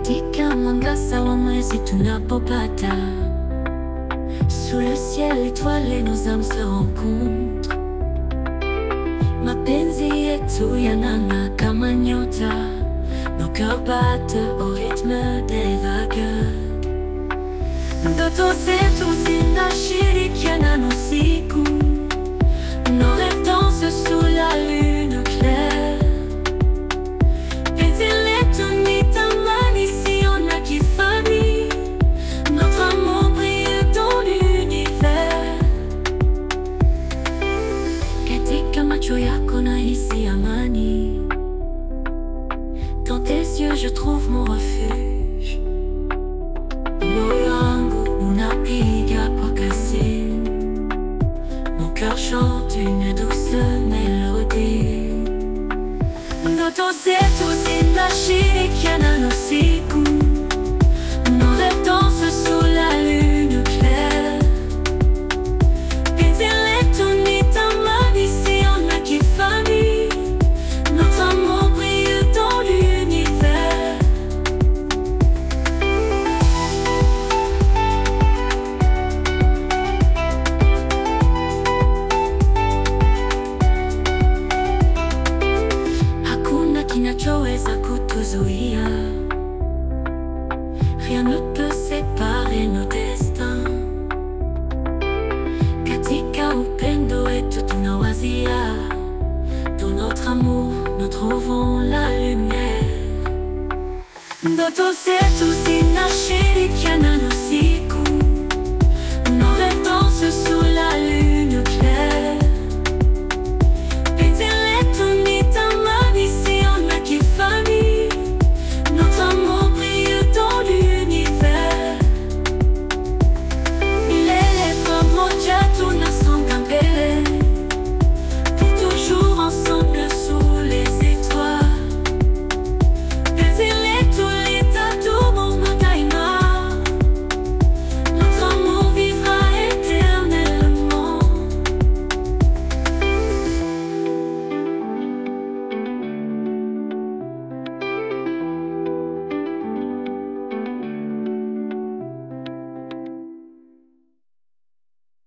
Katika mwangaza wa mwezi tunapopata Sous le ciel étoilé nos âmes se rencontrent Mapenzi yetu yanang'aa kama nyota Nos cœurs battent au rythme des vagues Ndoto zetu zinashirikiana na usiku Nos rêves dansent sous la lune claire Penzi letu ni thamani isiyo na kifani Notre amour brille dans l'univers Katika macho yako nahisi amani Dans tes yeux je trouve mon refuge Moyo wangu unapiga kwa kasi Mon cœur chante une douce mélodie Ndoto zetu zinashirikiana na usiku Nos rêves dansent sous la lune claire Penzi letu ni thamani isiyo na kifani Notre amour brille dans l'univers Hakuna kinachoweza kutuzuia Rien ne peut séparer nos destins Katika upendo wetu tunawazia Dans notre amour nous trouvons la lumière Ndoto zetu zinashirikiana na